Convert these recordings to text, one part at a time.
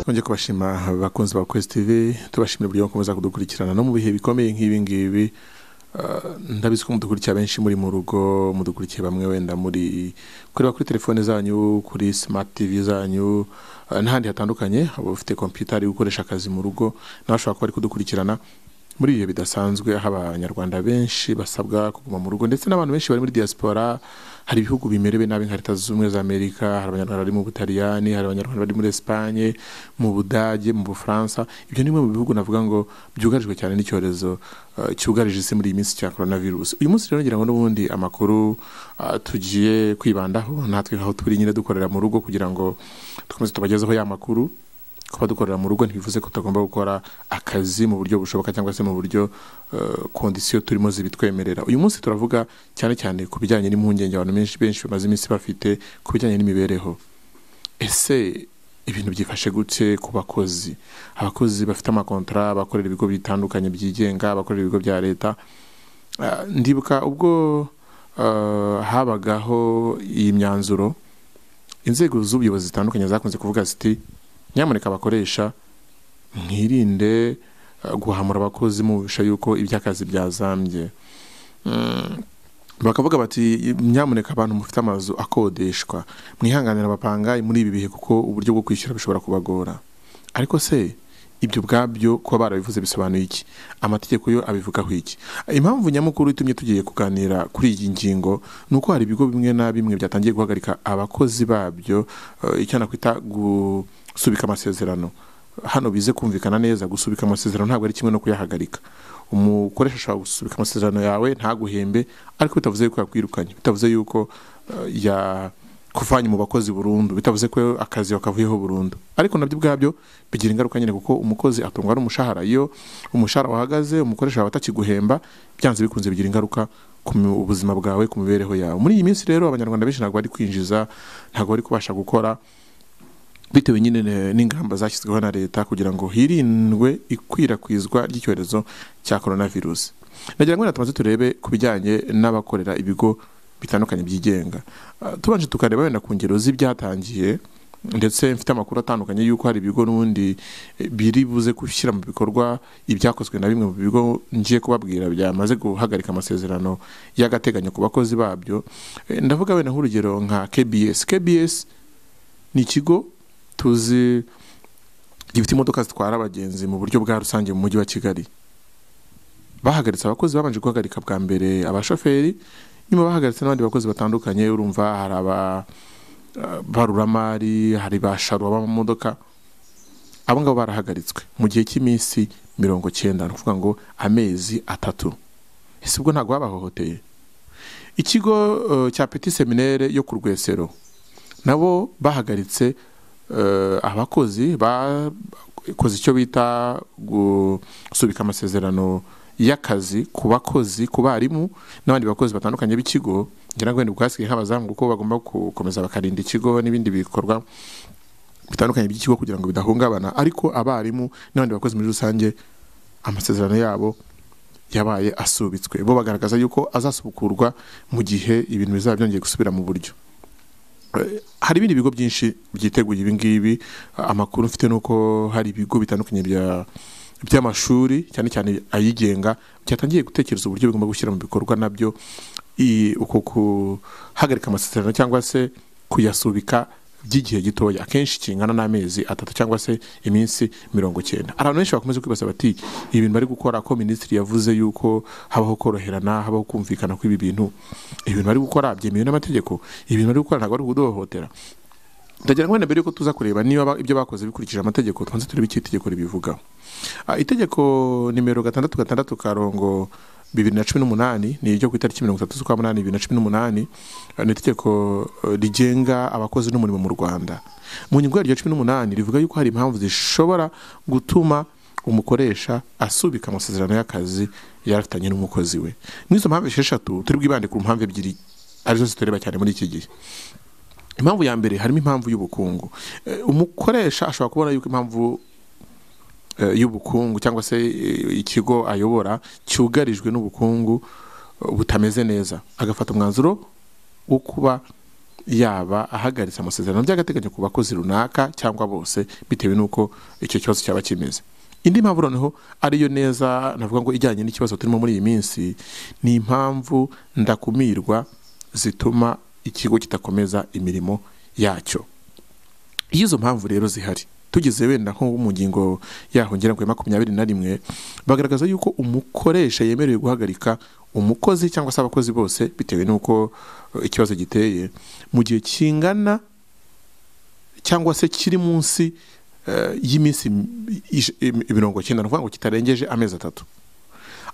twongeye kubashima bakunzi ba Quest TV tubashimira uburyo mukomeza kudukurikirana no mu bihe bikomeye nk'ibi ngibi Uh, ndabizi ko mudukurikira benshi muri mu rugo mudukurikiye bamwe wenda muri kureba kuri telefone zanyu kuri smart tv zanyu uh, n'ahandi hatandukanye abafite computer ari gukoresha akazi mu rugo nabashobora kuba ari kudukurikirana muri ibihe bidasanzwe aho abanyarwanda benshi basabwa kuguma mu rugo ndetse n'abantu benshi bari muri diaspora hari ibihugu bimerewe nabi nka leta z'ubumwe za amerika hari abanyarwanda bari mu butaliyani hari abanyarwanda bari muri esipanye mu budage mu bufaransa ibyo ni bimwe mu bihugu navuga ngo byugarijwe cyane n'icyorezo uh, cyugarije isi muri iyi minsi cya coronavirus uyu munsi rero ngira ngo n'ubundi amakuru uh, tugiye kwibandaho natwe aho turi nyine dukorera mu rugo kugira ngo dukomeze tubagezeho ya makuru kuba dukorera mu rugo ntibivuze ko tutagomba gukora akazi mu buryo bushoboka cyangwa se mu buryo kondisiyo turimo zibitwemerera uyu munsi turavuga cyane cyane ku bijyanye n'impungenge abantu benshi benshi bamaze iminsi bafite ku bijyanye n'imibereho ese ibintu byifashe gute ku bakozi abakozi bafite amakontara abakorera ibigo bitandukanye byigenga abakorera ibigo bya leta ndibuka ubwo habagaho iyi myanzuro inzego z'ubuyobozi zitandukanye zakunze kuvuga ziti nyamuneka abakoresha mwirinde guhamura abakozi mubisha yuko iby'akazi byazambye bakavuga bati nyamuneka abantu mufite amazu akodeshwa mwihanganira abapanga muri ibi bihe kuko uburyo bwo kwishyura bishobora kubagora ariko se ibyo ubwabyo kuba barabivuze bisobanuye iki amategeko yo abivugaho iki impamvu nyamukuru itumye tugiye kuganira kuri iyi ngingo ni uko hari ibigo bimwe na bimwe byatangiye guhagarika abakozi babyo icyo nakwita gu gusubika amasezerano hano bize kumvikana neza gusubika amasezerano ntabwo ari kimwe no kuyahagarika umukoresha ashobora gusubika amasezerano yawe ntaguhembe ariko bitavuze yuko yakwirukanye bitavuze yuko yakuvanye mu bakozi burundu bitavuze ko akazi wakavuyeho burundu ariko nabyo ubwabyo bigira ingaruka nyine kuko umukozi atungwa n'umushahara iyo umushahara wahagaze umukoresha wawe atakiguhemba byanze bikunze bigira ingaruka ku buzima bwawe ku mibereho yawe muri iyi minsi rero abanyarwanda benshi ntabwo bari kwinjiza ntabwo bari kubasha gukora bitewe nyine n'ingamba zashyizweho na leta kugira ngo hirindwe ikwirakwizwa ry'icyorezo cya coronavirus nagira ngo rero tumaze turebe ku bijyanye n'abakorera ibigo bitandukanye byigenga tubanje tukareba wenda ku ngero z'ibyatangiye ndetse mfite amakuru atandukanye y'uko hari ibigo n'ubundi biri buze gushyira mu bikorwa ibyakozwe na bimwe mu bigo ngiye kubabwira byamaze guhagarika amasezerano y'agateganyo ku bakozi babyo ndavuga wenda nk'urugero nka KBS KBS ni ikigo tuzi gifite imodoka zitwara abagenzi mu buryo bwa rusange mu mujyi wa kigali bahagaritse abakozi babanje guhagarika bwa mbere abashoferi nyuma bahagaritse n'abandi bakozi batandukanye urumva hari ababaruramari hari ba sharo b'amamodoka abo ngabo barahagaritswe mu gihe cy'iminsi mirongo cyenda ni ukuvuga ngo amezi atatu ese ubwo ntabwo babahohoteye ikigo cya peti seminere yo ku rwesero nabo bahagaritse abakozi bakoze icyo bita gusubika amasezerano y'akazi ku bakozi ku barimu n'abandi bakozi batandukanye b'ikigo ngira ngo wenda ubwasigaye nk'abazamu kuko bagomba gukomeza bakarinda ikigo n'ibindi bikorwa bitandukanye by'ikigo kugira ngo bidahungabana ariko abarimu n'abandi bakozi muri rusange amasezerano yabo yabaye asubitswe bo bagaragaza yuko azasubukurwa mu gihe ibintu bizaba byongeye gusubira mu buryo hari ibindi bigo byinshi byiteguye ibi ngibi amakuru mfite ni uko hari ibigo bitandukanye by'amashuri cyane cyane ayigenga byatangiye gutekereza uburyo bigomba gushyira mu bikorwa nabyo uko guhagarika amasezerano cyangwa se kuyasubika by'igihe gitoya akenshi kingana n'amezi atatu cyangwa se iminsi mirongo cyenda abantu benshi bakomeza kwibaza bati ibi bintu bari gukora ko minisitiri yavuze yuko habaho koroherana habaho kumvikana kw'ibi bintu ibi bintu bari gukora byemewe n'amategeko ibi bintu bari gukora ntabwo ari ukuduhohotera ndagira ngo wenda mbere yuko tuza kureba niba ibyo bakoze bikurikije amategeko tubanze turebe icyo itegeko ribivugaho itegeko nimero gatandatu gatandatu karongo bibiri na cumi n'umunani ni iryo ku itariki mirongo itatu z'ukwa munani bibiri na cumi n'umunani ni itegeko rigenga abakozi n'umurimo mu rwanda mu nyungu yaryo cumi n'umunani rivuga yuko hari impamvu zishobora gutuma umukoresha asubika amasezerano y'akazi yarafitanye n'umukozi we n'izo mpamvu esheshatu turi bwibande ku mpamvu ebyiri arizo zitureba cyane muri iki gihe impamvu ya mbere harimo impamvu y'ubukungu umukoresha ashobora kubona yuko impamvu y'ubukungu cyangwa se ikigo ayobora cyugarijwe n'ubukungu butameze neza agafata umwanzuro wo kuba yaba ahagaritse amasezerano by'agateganyo ku bakozi runaka cyangwa bose bitewe n'uko icyo kibazo cyaba kimeze indi mpamvu noneho ariyo neza navuga ngo ijyanye n'ikibazo turimo muri iyi minsi ni impamvu ndakumirwa zituma ikigo kidakomeza imirimo yacyo iyo izo mpamvu rero zihari tugeze wenda nko mu ngingo yaho ngera ngo makumyabiri na rimwe bagaragaza yuko umukoresha yemerewe guhagarika umukozi cyangwa se abakozi bose bitewe n'uko ikibazo giteye mu gihe kingana cyangwa se kiri munsi y'iminsi mirongo icyenda ni ukuvuga ngo kitarengeje amezi atatu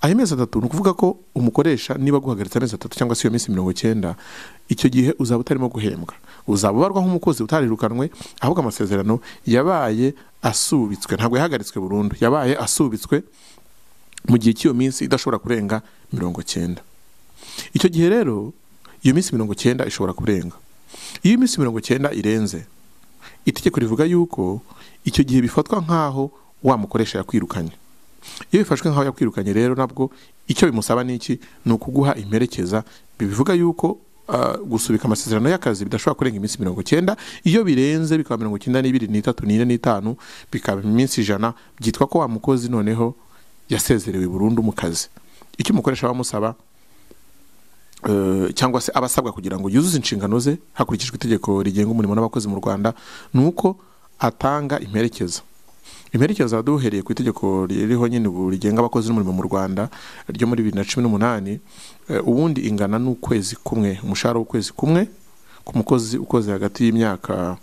ayo mezi atatu ni ukuvuga ko umukoresha niba aguhagaritse amezi atatu cyangwa se iyo minsi mirongo icyenda icyo gihe uzaba utarimo guhembwa uzaba ubarwa nk'umukozi utarirukanwe ahubwo amasezerano yabaye asubitswe ntabwo yahagaritswe burundu yabaye asubitswe mu gihe cy'iyo minsi idashobora kurenga mirongo icyenda icyo gihe rero iyo minsi mirongo icyenda ishobora kurenga iyo minsi mirongo icyenda irenze itegeko rivuga yuko icyo gihe bifatwa nk'aho wa mukoresha yakwirukanye iyo bifashwe nk'aho yakwirukanye rero nabwo icyo bimusaba ni iki ni ukuguha imperekeza bivuga yuko gusubika amasezerano y'akazi bidashobora kurenga iminsi mirongo icyenda iyo birenze bikaba mirongo icyenda n'ibiri n'itatu n'ine n'itanu bikaba iminsi ijana byitwa ko wa mukozi noneho yasezerewe burundu mu kazi icyo umukoresha bamusaba cyangwa se aba asabwa kugira ngo yuzuze inshingano ze hakurikijwe itegeko rigenga umurimo n'abakozi mu rwanda ni uko atanga imperekeza imperekeza duhereye ku itegeko ririho nyine ubu rigenga abakozi n'umurimo mu rwanda ryo muri bibiri na cumi n'umunani ubundi ingana n'ukwezi kumwe umushahara w'ukwezi kumwe ku mukozi ukoze hagati y'imyaka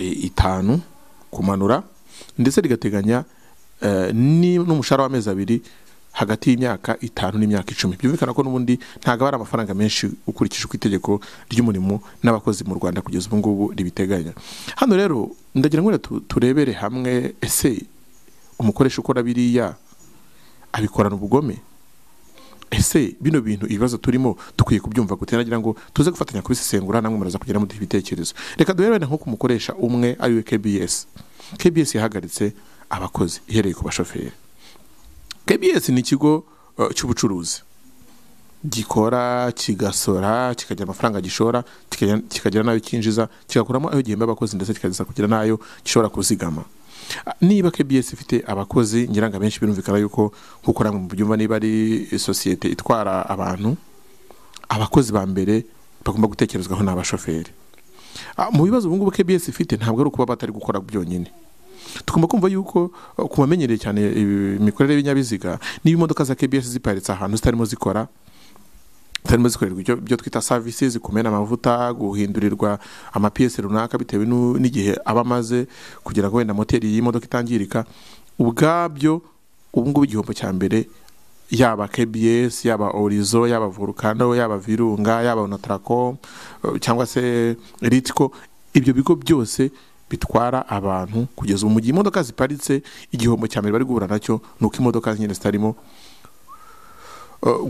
itanu kumanura ndetse rigateganya n'umushahara w'amezi abiri hagati y'imyaka itanu n'imyaka icumi byumvikana ko n'ubundi ntabwo aba ari amafaranga menshi ukurikije uko itegeko ry'umurimo n'abakozi mu rwanda kugeza ubu ngubu ribiteganya hano rero ndagira ngo turebere hamwe ese umukoresha ukora biriya abikorana ubugome ese bino bintu ibibazo turimo dukwiye kubyumva gute nagira ngo tuze gufatanya kubisesengura namwe muraza kugira muduha ibitekerezo reka duhere wenda nko ku mukoresha umwe ariwe kbs kbs yahagaritse abakozi ihereye ku bashoferi kbs ni ikigo cy'ubucuruzi gikora kigasora kikagira amafaranga gishora kikagira n'ayo cyinjiza kigakuramo ayo gihemba abakozi ndetse kikageza kugira n'ayo gishobora kuzigama niba kbs ifite abakozi ngira benshi birumvikana yuko nk'uko namwe mubyumva niba ari sosiyete itwara abantu abakozi ba mbere bagomba gutekerezwaho ni abashoferi mu bibazo ubu ngubu kbs ifite ntabwo ari ukuba batari gukora byonyine tugomba kumva yuko ku bamenyereye cyane imikorere y'ibinyabiziga niba imodoka za kbs ziparitse ahantu zitarimo zikora zitarimo zikorerwa ibyo twita services kumena amavuta guhindurirwa amapiyesi runaka bitewe n'igihe aba amaze kugira ngo wenda moteri y'imodoka itangirika ubwabyo ubu ngubu igihombo cya mbere yaba kbs yaba orizo yaba volcano yaba virunga yaba onatracom cyangwa se ritiko ibyo bigo byose bitwara abantu kugeza ubu mu gihe imodoka ziparitse igihombo cya mbere bari guhura nacyo ni uko imodoka nyine zitarimo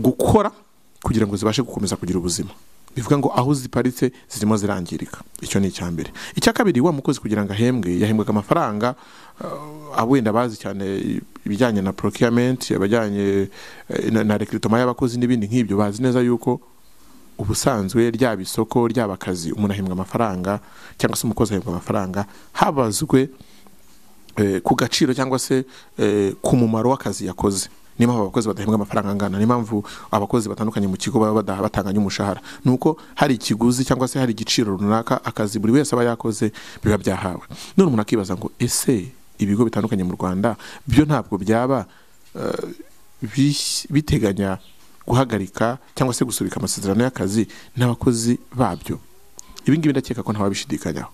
gukora kugira ngo zibashe gukomeza kugira ubuzima bivuga ngo aho ziparitse zirimo zirangirika icyo ni icya mbere icya kabiri wa mukozi kugira ngo ahembwe yahembwaga amafaranga wenda bazi cyane ibijyanye na procurement abajyanye na rekiritoma y'abakozi n'ibindi nk'ibyo bazi neza yuko ubusanzwe ryaba isoko ryaba akazi umuntu ahembwa amafaranga cyangwa se umukozi ahembwa amafaranga habazwe ku gaciro cyangwa se ku mumaro w'akazi yakoze niyo mpamvu abakozi badahembwa amafaranga angana niyo mpamvu abakozi batandukanye mu kigo baba batanganya umushahara ni uko hari ikiguzi cyangwa se hari igiciro runaka akazi buri wese aba yakoze biba byahawe none umuntu akibaza ngo ese ibigo bitandukanye mu rwanda byo ntabwo byaba biteganya guhagarika cyangwa se gusubika amasezerano y'akazi n'abakozi babyo ibi ngibi ndakeka ko ntawabishidikanyaho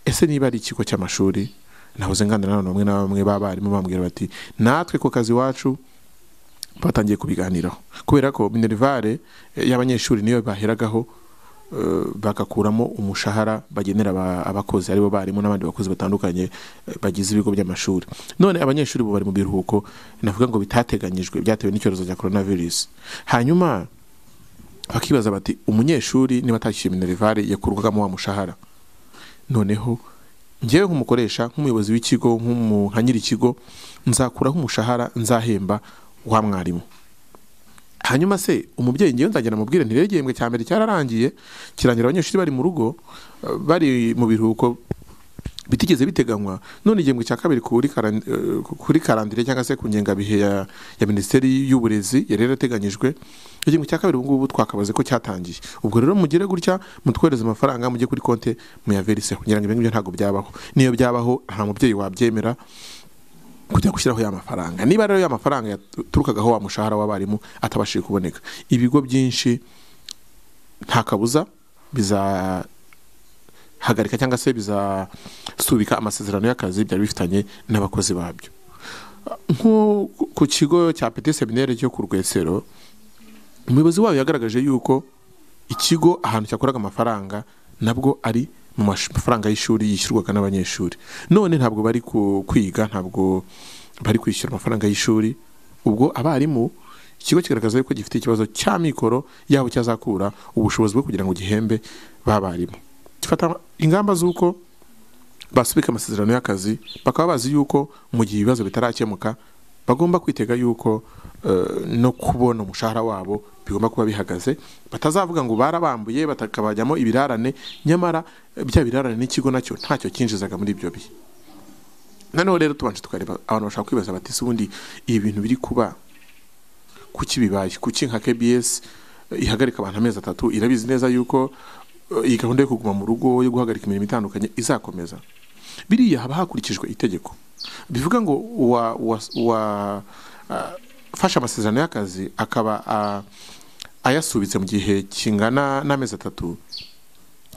ese niba ari ikigo cy'amashuri nahoze nganira n'abantu bamwe na bamwe b'abarimu bambwira bati natwe ku kazi iwacu batangiye kubiganiraho kubera ko minerivare y'abanyeshuri niyo baheragaho bagakuramo umushahara bagenera abakozi aribo barimu n'abandi bakozi batandukanye bagize ibigo by'amashuri none abanyeshuri ubu bari mu biruhuko navuga ngo bitateganyijwe byatewe n'icyorezo cya korona virusi hanyuma bakibaza bati umunyeshuri niba atakishyuye minerivare yakurwagamo wa mushahara noneho ngewe nk'umukoresha nk'umuyobozi w'ikigo nka nyir'ikigo nzakuraho umushahara nzahemba wa mwarimu hanyuma se umubyeyi ngewe nzagenda mubwire ntirero igihembwe cya mbere cyararangiye kirangira abanyeshuri bari mu rugo eh, bari mu biruhuko bitigeze biteganywa none igihembwe cya kabiri kuri karan- eh, kuri karandire cyangwa se ku ngengabihe ya, ya minisiteri y'uburezi yari yarateganyijwe igihembwe cya kabiri ubu ngubu twakabaze ko cyatangiye ubwo rero mugire gutya mutwohereze amafaranga mujye kuri konti muyaveriseho ngira ngo ibyo ngibyo ntabwo byabaho niyo byabaho nta mubyeyi wabyemera kujya gushyiraho ya mafaranga niba rero ya mafaranga yaturukagaho wa mushahara w'abarimu atabashije kuboneka ibigo byinshi nta kabuza bizahagarika cyangwa se bizasubika amasezerano y'akazi byari bifitanye n'abakozi babyo nko ku kigo cya peti seminere cyo ku rwesero umuyobozi wayo yagaragaje yuko ikigo ahantu cyakoraga amafaranga nabwo ari mu mash- mafaranga y'ishuri yishyurwaga n'abanyeshuri none ntabwo bari ku- kwiga ntabwo bari kwishyura amafaranga y'ishuri ubwo abarimu ikigo kigaragaza yuko gifite ikibazo cya mikoro yabo cyazakura ubushobozi bwo kugira ngo gihembe b'abarimu gifata ingamba z'uko basubika amasezerano y'akazi bakaba bazi yuko mu gihe ibibazo bitarakemuka bagomba kwitega yuko eh, no kubona umushahara wabo bigomba kuba bihagaze batazavuga ngo barabambuye batakabajyamo ibirarane nyamara eh, bya birarane n'ikigo nacyo ntacyo cyinjizaga muri ibyo bihe noneho rero tubanje tukareba abantu bashaka kwibaza bati "Ese ubundi ibi bintu biri kuba kuki bibaye kuki nka KBS eh, ihagarika abantu amezi atatu irabizi neza yuko eh, iyi gahunda yo kuguma mu rugo yo guhagarika imirimo itandukanye izakomeza biriya haba hakurikijwe itegeko bivuga ngo uwa uwa- uwa- ah, fashe amasezerano y'akazi akaba ah, ayasubitse mu gihe kingana n'amezi atatu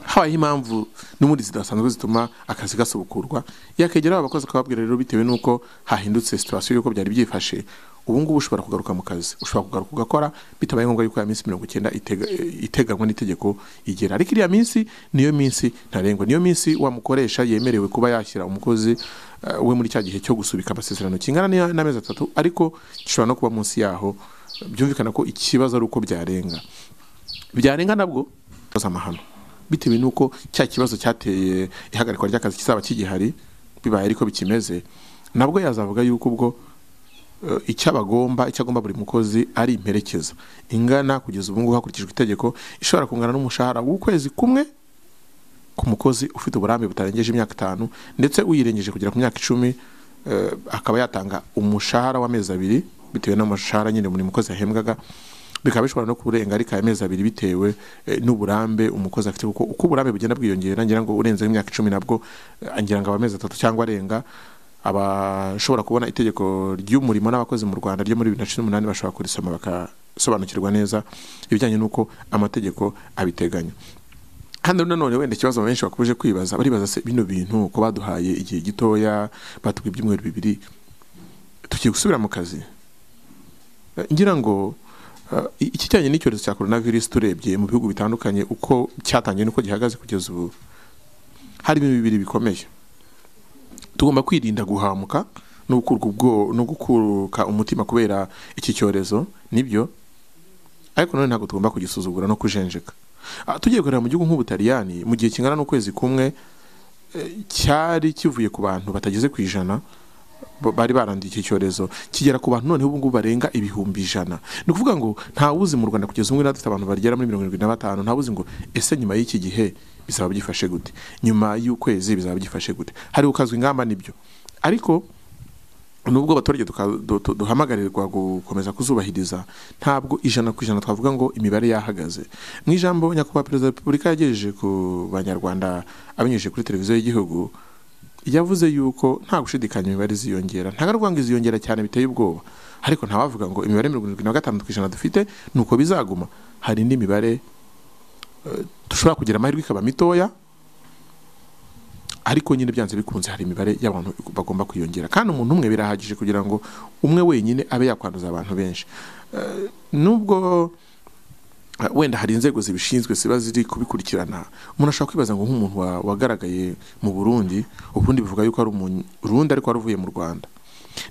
habayeho impamvu n'ubundi zidasanzwe zituma akazi gasubukurwa yakegera abakozi akababwira rero bitewe n'uko hahindutse situwasiyo y'uko byari byifashe ubu ngubu ushobora kugaruka mu kazi ushobora kugaruka ugakora bitabaye ngombwa yuko ya minsi mirongo icyenda itega- iteganywa n'itegeko igera ariko iriya minsi niyo minsi ntarengwa niyo minsi wa mukoresha yemerewe kuba yashyira umukozi eh, we muri cya gihe cyo gusubika amasezerano kingana n'iya- n'amezi atatu ariko gishobora no kuba munsi yaho byumvikana ko ikibazo ari uko byarenga byarenga nabwo baza amahano bitewe n'uko cya kibazo cyateye ihagarikwa ry'akazi kizaba kigihari bibaye ariko bikimeze nabwo yazavuga yuko ubwo eh, icyo abagomba icyo agomba buri mukozi ari imperekeza ingana kugeza ubu ngubu hakurikijwe itegeko ishobora kungana n'umushahara w'ukwezi kumwe ku mukozi ufite uburambe butarengeje imyaka itanu ndetse uyirengeje kugera ku myaka icumi eh, akaba yatanga umushahara w'amezi abiri bitewe n'amashahara nyine buri mukozi yahembwaga bikaba bishobora no kurenga ariko aya mezi abiri bitewe eh, n'uburambe umukozi afite kuko uko uburambe bugenda bwiyongera ngira ngo urenze imyaka icumi nabwo eh, ngira ngo aba amezi atatu cyangwa arenga abashobora kubona itegeko ry'umurimo n'abakozi mu rwanda ryo muri bibiri na cumi n'umunani bashobora kurisoma bakasobanukirwa neza ibijyanye n'uko amategeko abiteganya hano nanone wenda ikibazo benshi bakomeje kwibaza baribaza se bino bintu ko baduhaye igihe gitoya batubwiye ibyumweru bibiri tugiye gusubira mu kazi Eh, ngira ngo eh, ikijyanye n'icyorezo cya coronavirus turebye mu bihugu bitandukanye uko cyatangiye n'uko gihagaze kugeza ubu hari ibintu bibiri bikomeye tugomba kwirinda guhamuka no gukurwa ubwo- no gukuruka umutima kubera iki cyorezo nibyo ariko none ntabwo tugomba kugisuzugura no kujenjeka Ah, tugiye kureba mu gihugu nk'ubutaliyani mu gihe kingana n'ukwezi kumwe eh, cyari kivuye ku bantu batageze ku ijana ba- bari baranduye iki cyorezo kigera ku bantu noneho ubu ngubu barenga ibihumbi ijana ni ukuvuga ngo ntawuzi mu rwanda kugeza umwe dufite abantu bagera muri mirongo irindwi na batanu ntawuzi ngo ese nyuma y'iki gihe bizaba byifashe gute nyuma y'ukwezi bizaba byifashe gute hari gukazwa ingamba nibyo ariko nubwo abaturage tuka- du- du- duhamagarirwa gukomeza kuzubahiriza ntabwo ijana ku ijana twavuga ngo imibare yahagaze mu ijambo nyakubahwa perezida wa repubulika yagejeje ku banyarwanda abinyujije kuri televiziyo y'igihugu yavuze yuko nta gushidikanya imibare iziyongera ntabwo ngo iziyongera cyane biteye ubwoba ariko ntawavuga ngo imibare mirongo irindwi na gatanu ku ijana dufite ni uko bizaguma hari indi mibare eh, dushobora kugira amahirwe ikaba mitoya ariko nyine byanze bikunze hari imibare y'abantu bagomba kwiyongera kandi umuntu umwe birahagije kugira ngo umwe wenyine abe yakwanduza abantu benshi Eh, nubwo eh, wenda hari inzego zibishinzwe ziba ziri kubikurikirana umuntu ashobora kwibaza ngo nk'umuntu wa- wagaragaye mu burundi ubundi bivuga yuko ari umurundi ariko wari uvuye mu rwanda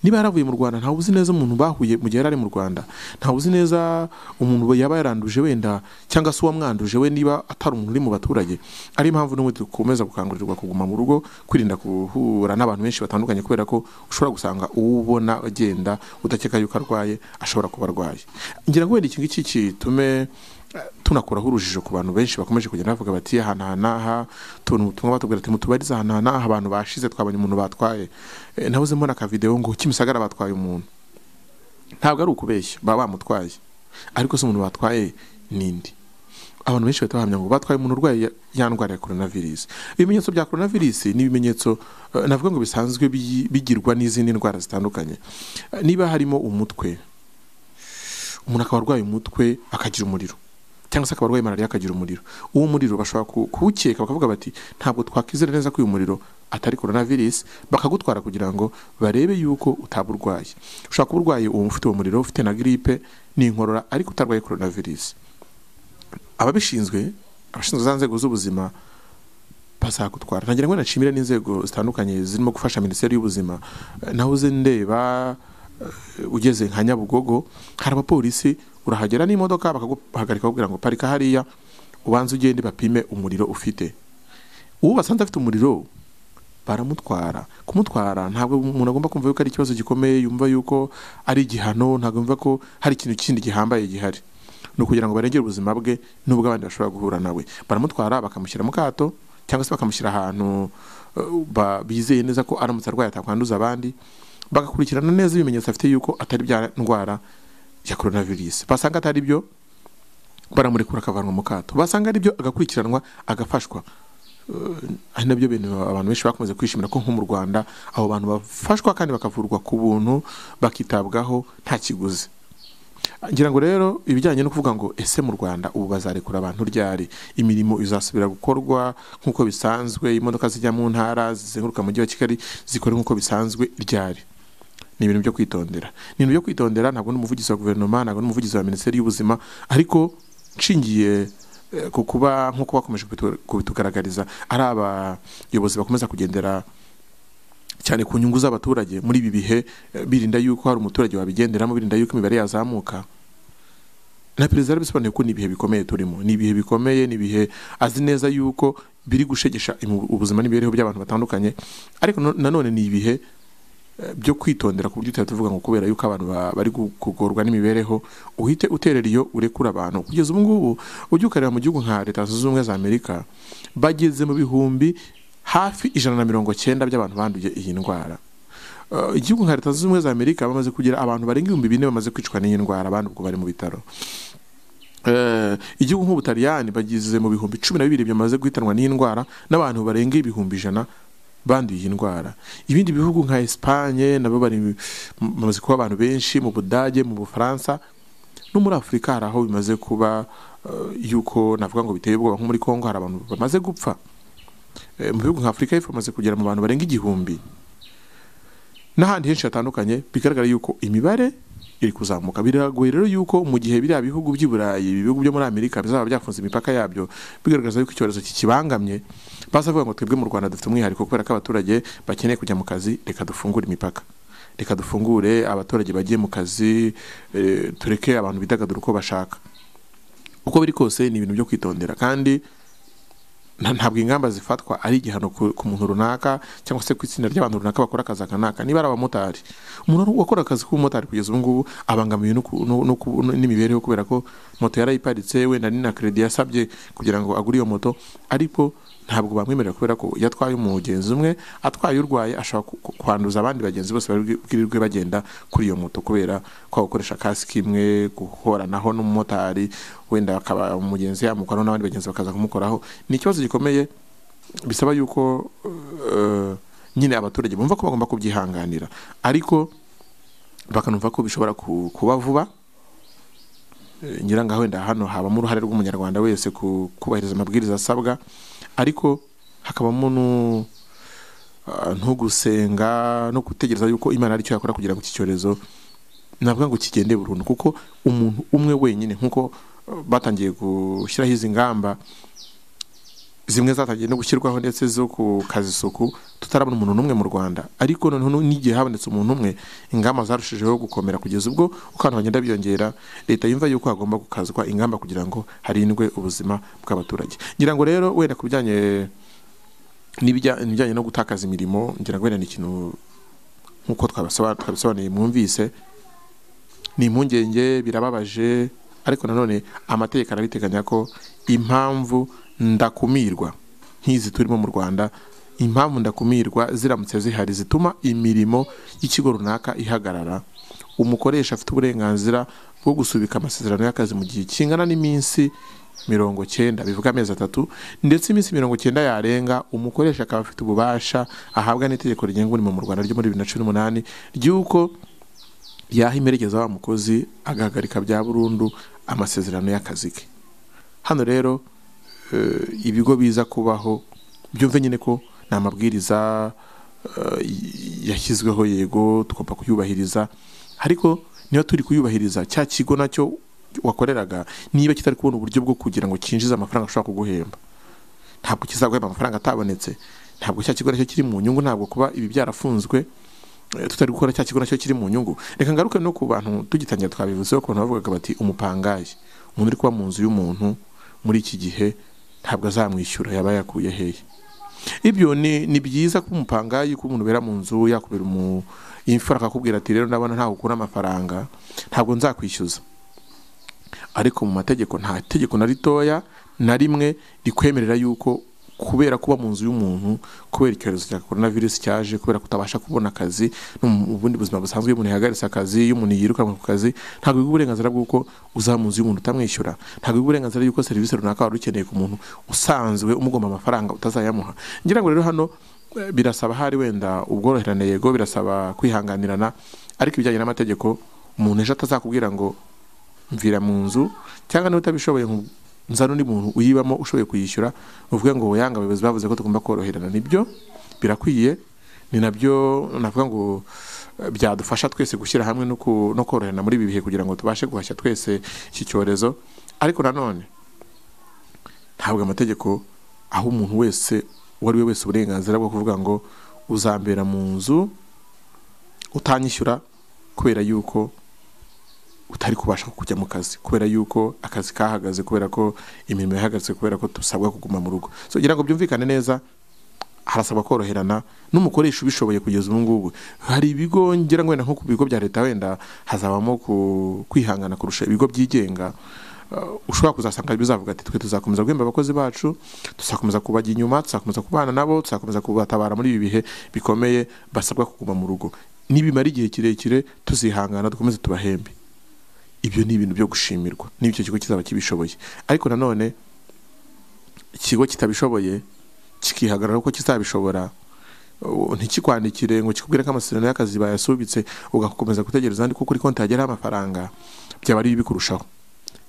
niba yaravuye mu rwanda ntawe uzi neza umuntu bahuye mu gihe yari ari mu rwanda ntawe uzi neza umuntu yaba yaranduje wenda cyangwa se uwamwanduje we niba atari umuntu uri mu baturage ari impamvu n'ubundi dukomeza gukangurirwa kuguma mu rugo kwirinda guhura n'abantu benshi batandukanye kubera ko ushobora gusanga uwo ubona agenda udakeka yuko arwaye ashobora kuba arwaye ngira ngo wenda iki ngiki gitume tunakuraho urujijo ku bantu benshi bakomeje kugenda bavuga bati aha n'aha n'aha tubona ubutumwa batubwira ati mutubarize aha n'aha n'aha abantu bashize twabonye umuntu batwaye Eh, nahoze mbona akavidewo ngo kimisagara batwaye umuntu ntabwo ari ukubeshya baba bamutwaye ariko se umuntu batwaye nindi abantu benshi bahita bahamya ngo batwaye umuntu urwaye ya- ya ndwara ya korona virusi ibimenyetso bya korona virusi ni ibimenyetso eh, navuga ngo bisanzwe biyi- bigirwa n'izindi ndwara zitandukanye Eh, niba harimo umutwe umuntu akaba arwaye umutwe akagira umuriro cyangwa se akaba arwaye malariya akagira umuriro uwo muriro bashobora ku- kuwukeka bakavuga bati ntabwo twakwizera neza ko uyu muriro atari korona virusi bakagutwara kugira ngo barebe yuko utaba urwaye ushobora kuba urwaye uwo ufite uwo muriro ufite na giripe n'inkorora ariko utarwaye korona virusi ababishinzwe abashinzwe za nzego z'ubuzima bazagutwara nagira ngo nashimire n'inzego zitandukanye zirimo gufasha minisiteri y'ubuzima Eh, nahoze ndeba eh, ugeze nka nyabugogo hari abapolisi urahagera n'imodoka bakaguhagarika bakubwira ngo parika hariya ubanze ugende bapime umuriro ufite uwo basanze afite umuriro baramutwara kumutwara ntabwo umuntu agomba kumva yuko ari ikibazo gikomeye yumva yuko ari igihano ntabwo yumva ko hari ikintu kindi gihambaye gihari ni ukugira ngo barengere ubuzima bwe n'ubw'abandi bashobora guhura nawe baramutwara bakamushyira mu kato cyangwa se bakamushyira ahantu uh, ba- bizeye neza ko aramutse arwaye atakwanduza abandi bagakurikirana neza ibimenyetso afite yuko atari bya ndwara ya coronavirus basanga atari byo baramurekura akavanwa mu kato basanga ari byo agakurikiranwa agafashwa Uh, ari nabyo bintu abantu benshi bakomeje kwishimira ko nko mu rwanda abo bantu bafashwa kandi bakavurwa ku buntu bakitabwaho nta kiguzi ngira ngo rero ibijyanye no kuvuga ngo ese mu rwanda ubu bazarekura abantu ryari imirimo izasubira gukorwa nk'uko bisanzwe imodoka zijya mu ntara zizenguruka mu mujyi wa kigali zikora nk'uko bisanzwe ryari ni ibintu byo kwitondera ni ibintu byo kwitondera ntabwo n'umuvugizi wa guverinoma ntabwo n'umuvugizi wa minisiteri y'ubuzima ariko nshingiye eh, ku kuba nk'uko bakomeje kubitu- kubitugaragariza ari abayobozi bakomeza kugendera cyane ku nyungu z'abaturage muri ibi bihe eh, birinda yuko hari umuturage wabigenderamo birinda yuko imibare yazamuka na perezida yarabisobanuye ko ni ibihe bikomeye turimo ni ibihe bikomeye ni ibihe azi neza yuko biri gushegesha imu- ubuzima n'imibereho by'abantu batandukanye ariko no- nanone ni ibihe eh, byo kwitondera ku buryo utahita uvuga ngo kubera yuko abantu ba- bari gu- kugorwa n'imibereho uhite uterera iyo urekura abantu kugeza ubu ngubu ujya ukareba mu gihugu nka leta zunze ubumwe za amerika bageze mu bihumbi hafi ijana na mirongo cyenda by'abantu banduye iyi ndwara Uh, igihugu nka leta zunze ubumwe za amerika bamaze kugira abantu barenga ibihumbi bine bamaze kwicwa n'iyi ndwara abandi ubwo bari mu bitaro Eh, igihugu nk'ubutaliyani bagize mu bihumbi cumi na bibiri byamaze guhitanwa n'iyi ndwara n'abantu barenga ibihumbi ijana banduye iyi ndwara ibindi bihugu nka esipanye nabo bari mu- bamaze kuba abantu benshi mu budage mu bufaransa no muri afurika hari aho bimaze kuba eh, yuko navuga ngo biteye ubwoba nko muri kongo hari abantu bamaze gupfa Eh, mu bihugu nka afurika y'epfo bamaze kugera mu bantu barenga igihumbi n'ahandi henshi hatandukanye bigaragara yuko imibare iri kuzamuka biragoye rero yuko mu gihe biriya bihugu by'i burayi ibihugu byo muri amerika bizaba byafunze imipaka yabyo bigaragaza yuko icyorezo kikibangamye bazavuga ngo twebwe mu rwanda dufite umwihariko kubera ko abaturage bakeneye kujya mu kazi reka dufungure imipaka reka dufungure abaturage bagiye mu kazi eh, tureke abantu bidagadura uko bashaka uko biri kose ni ibintu byo kwitondera kandi nta- ntabwo ingamba zifatwa ari igihano ku ku muntu runaka cyangwa se ku itsinda ry'abantu runaka bakora akazi aka n'aka niba ari abamotari umuntu wakora akazi k'ubumotari kugeza ubu ngubu abangamiwe no ku- no- no ku- no- n'imibereho kubera ko moto yarayiparitse wenda ni na keredi yasabye kugira ngo agure iyo moto ariko ntabwo bamwemerera kubera ko iyo atwaye umugenzi umwe atwaye urwaye ashobora ku- ku- kwanduza abandi bagenzi bose bari bwi- bwirirwe bagenda kuri iyo moto kubera ko gukoresha kasike imwe guhoranaho n'umumotari wenda akaba umugenzi yamukoraho n'abandi bagenzi bakaza kumukoraho ni ikibazo gikomeye bisaba yuko eh, nyine abaturage bumva ko bagomba kubyihanganira ariko bakanumva ko bishobora ku- kuba vuba Eh, ngira ngo wenda hano habamo uruhare rw'umunyarwanda wese ku kubahiriza amabwiriza asabwa ariko hakabamo nu- ah, nko gusenga no gutegereza yuko imana ari cyo yakora kugira ngo iki cyorezo navuga ngo kigende burundu kuko umuntu umwe wenyine nk'uko eh, batangiye gushyiraho izi ngamba zimwe zatangiye no gushyirwaho ndetse zo ku kazi isuku tutarabona umuntu n'umwe mu rwanda ariko noneho n'igihe habonetse umuntu umwe ingamba zarushijeho gukomera kugeza ubwo uko abantu bagenda byongera leta yumva yuko hagomba gukazwa ingamba kugira ngo harindwe ubuzima bw'abaturage ngira ngo rero wenda ku bijyanye n'ibijyanye no gutakaza imirimo ngira ngo wenda ni ikintu nk'uko twabisobanuye mwumvise ni impungenge birababaje ariko nanone amategeko arabiteganya ko impamvu ndakumirwa nk'izi turimo mu rwanda impamvu ndakumirwa ziramutse zihari zituma imirimo y'ikigo runaka ihagarara umukoresha afite uburenganzira bwo gusubika amasezerano y'akazi mu gihe kingana n'iminsi mirongo cyenda bivuga amezi atatu ndetse iminsi mirongo cyenda yarenga umukoresha akaba afite ububasha ahabwa n'itegeko rigenga umurimo mu rwanda ryo muri bibiri na cumi n'umunani ry'uko yaha imperekeza wa mukozi agahagarika bya burundu amasezerano y'akazi ke hano rero ibigo biza kubaho byumve nyine ko ni amabwiriza yashyizweho yego tugomba kuyubahiriza ariko niba turi kuyubahiriza cya kigo nacyo wakoreraga niba kitari kubona uburyo bwo kugira ngo cyinjize amafaranga ashobora kuguhemba ntabwo kizaguhemba amafaranga atabonetse ntabwo cya kigo nacyo kiri mu nyungu ntabwo kuba ibi byarafunzwe tutari gukora cya kigo nacyo kiri mu nyungu reka ngaruke no ku bantu tugitangira twabivuzeho ku bantu bavugaga bati umupangayi umuntu uri kuba mu nzu y'umuntu muri iki gihe ntabwo azamwishyura yaba yakuye hehe ibyo ni byiza ko umupangayi ko umuntu ubera mu nzu yakubera imfura akakubwira ati rero ndabona ntawe ukura amafaranga ntabwo nzakwishyuza ariko mu mategeko nta tegeko na ritoya na rimwe rikwemerera yuko kubera kuba mu nzu y'umuntu kubera icyorezo cya korona virusi cyaje kubera kutabasha kubona akazi ubundi buzima busanzwe iyo umuntu yahagaritse akazi iyo umuntu yirukanwe ku kazi ntabwo biha uburenganzira bw'uko uzaba mu nzu y'umuntu utamwishyura ntabwo biha uburenganzira y'uko serivisi runaka wari ukeneye ku muntu usanzwe umugomba amafaranga utazayamuha ngira ngo rero hano birasaba hari wenda ubworoherane yego birasaba kwihanganirana ariko ibijyanye n'amategeko umuntu ejo atazakubwira ngo mvira mu nzu cyangwa niba utabishoboye nzano undi muntu uyibamo ushoboye kuyishyura uvuge ngo yanga abayobozi bavuze ko tugomba koroherana nibyo birakwiye ni nabyo navuga ngo byadufasha twese gushyira hamwe no koroherana muri ibi bihe kugira ngo tubashe guhashya twese iki cyorezo ariko nanone ntabwo amategeko aho umuntu wese uwo ari we wese uburenganzira bwo kuvuga ngo uzambera mu nzu utanyishyura kubera yuko utari kubasha kujya mu kazi kubera yuko akazi kahagaze kubera ko imirimo yahagaze kubera ko dusabwa kuguma mu rugo kugira ngo byumvikane neza harasabwa koroherana n'umukoresha ubishoboye kugeza ubu ngubu hari ibigo ngira ngo wenda nko ku bigo bya leta wenda hazabamo kwihangana kurusha ibigo byigenga ushobora kuzasanga bizavuga ati twe tuzakomeza guhemba abakozi bacu tuzakomeza kubajya inyuma tuzakomeza kubana nabo tuzakomeza kubatabara muri ibi bihe bikomeye basabwa kuguma mu rugo nibimara igihe kirekire tuzihangana dukomeze tubahembe ibyo ni ibintu byo gushimirwa n'icyo kigo kizaba kibishoboye ariko nanone ikigo kitabishoboye kikihagarara uko kizabishobora ntikikwandikire ngo kikubwire ko amasezerano y'akazi bayasubitse ugakomeza gutegereza kuko kuri konti hageraho amafaranga byaba ari bikurushaho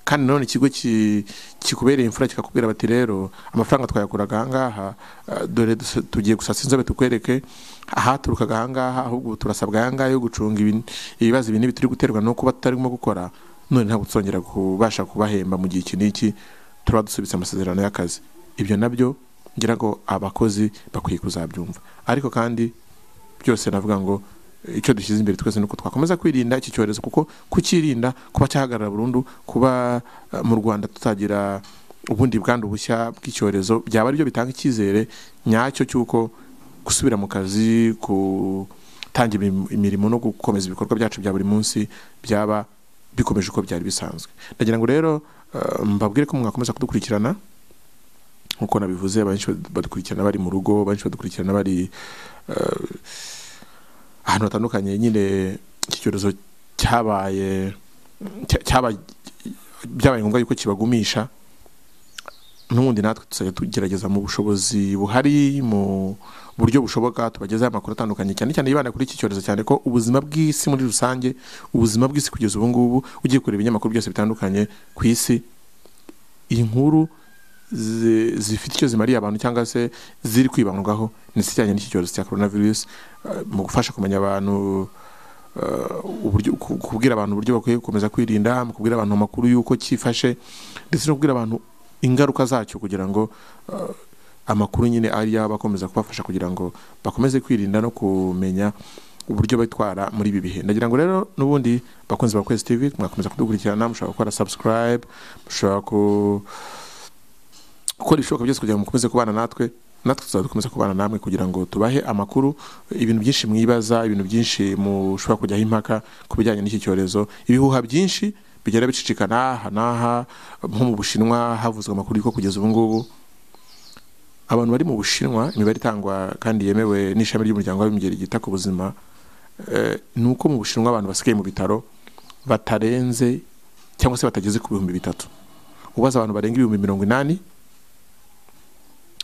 kandi nanone ikigo kikubereye imfura kikakubwira bati rero amafaranga twayakuraga ahangaha dore tugiye gusasa inzobe tukwereke ahaturukaga ahangaha ahubwo turasabwa ahangaha yo gucunga ibibazo ibi n'ibi turi guterwa no kuba tutarimo gukora none ntabwo tuzongera kubasha kubahemba mu gihe iki n'iki turaba dusubitse amasezerano y'akazi ibyo nabyo ngira ngo abakozi bakwiye kuzabyumva ariko kandi byose navuga ngo icyo dushyize imbere twese nuko twakomeza kwirinda iki cyorezo kuko kukirinda kuba cyahagarara burundu kuba mu rwanda tutagira ubundi bwandu bushya bw'icyorezo byaba aribyo bitanga icyizere nyacyo cy'uko gusubira mu kazi gutangira imirimo no gukomeza ibikorwa byacu bya buri munsi byaba bikomeje uko byari bisanzwe ndagira ngo rero mbabwire ko mwakomeza kudukurikirana nk'uko nabivuze benshi badukurikirana bari mu rugo benshi badukurikirana bari ahantu hatandukanye nyine iki cyorezo cyabaye byabaye ngombwa yuko kibagumisha n'ubundi natwe tuzajya tugerageza mu bushobozi buhari mu buryo bushoboka tubagezeho amakuru atandukanye cyane cyane yibanda kuri iki cyorezo cyane ko ubuzima bw'isi muri rusange ubuzima bw'isi kugeza ubu ngubu ugiye kureba ibinyamakuru byose bitandukanye ku isi inkuru zifite icyo zimariye abantu cyangwa se ziri kwibandwaho n'izijyanye n'iki cyorezo cya korona virusi mu gufasha kumenya abantu kubwira abantu uburyo bakwiye gukomeza kwirinda mu kubwira abantu amakuru y'uko cyifashe ndetse no kubwira abantu ingaruka zacyo kugira ngo amakuru nyine ari yaba akomeza kubafasha kugira ngo bakomeze kwirinda no kumenya uburyo bitwara muri ibi bihe ndagira ngo rero n'ubundi bakunzi ba kwezi tv mwakomeza kudukurikirana mushobora gukora subscribe mushobora ku- gukora ibishoboka byose kugira ngo mukomeze kubana natwe natwe tuzaba dukomeza kubana namwe kugira ngo tubahe amakuru ibintu byinshi mwibaza ibintu byinshi mushobora kujyaho impaka ku bijyanye n'iki cyorezo ibihuha byinshi bigenda bicicikana aha n'aha nko mu bushinwa havuzwe amakuru y'uko kugeza ubu ngubu abantu bari mu bushinwa imibare itangwa kandi yemewe n'ishami ry'umuryango w'abimbere ryita ku buzima eh, ni uko mu bushinwa abantu basigaye mu bitaro batarenze cyangwa se batageze ku bihumbi bitatu ubaza abantu barenga ibihumbi mirongo inani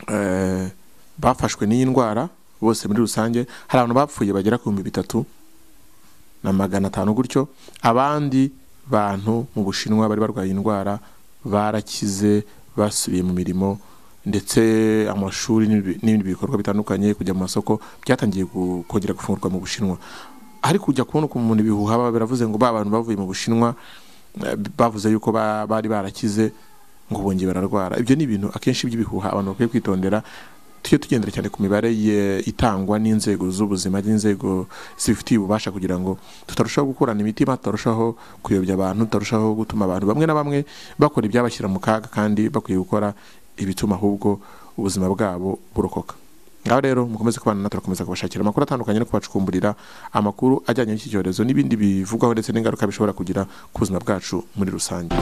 eh, bafashwe n'iyi ndwara bose muri rusange hari abantu bapfuye bagera ku bihumbi bitatu na magana atanu gutyo abandi bantu mu bushinwa bari barwaye indwara barakize basubiye mu mirimo ndetse amashuri n'ibi- n'ibindi bikorwa bitandukanye kujya mu masoko byatangiye gu- kongera gufungurwa mu bushinwa ariko ujya kubona ukuntu ibihuha baba biravuze ngo ba bantu bavuye mu bushinwa eh, bavuze yuko ba- bari barakize ngo bongeye bararwara ibyo ni ibintu akenshi by'ibihuha abantu bakwiye kwitondera tujye tugendera cyane ku mibare ye- itangwa n'inzego z'ubuzima n'inzego zibifitiye ububasha kugira ngo tutarushaho gukurana imitima tutarushaho kuyobya abantu tutarushaho gutuma abantu bamwe na bamwe bakora ibyabashyira mu kaga kandi bakwiye gukora ibituma ahubwo ubuzima bwabo burokoka ngaho rero mukomeze kubana natwe turakomeza kubashakira amakuru atandukanye no kubacukumburira amakuru ajyanye n'iki cyorezo n'ibindi bivugwaho ndetse n'ingaruka bishobora kugira ku buzima bwacu muri rusange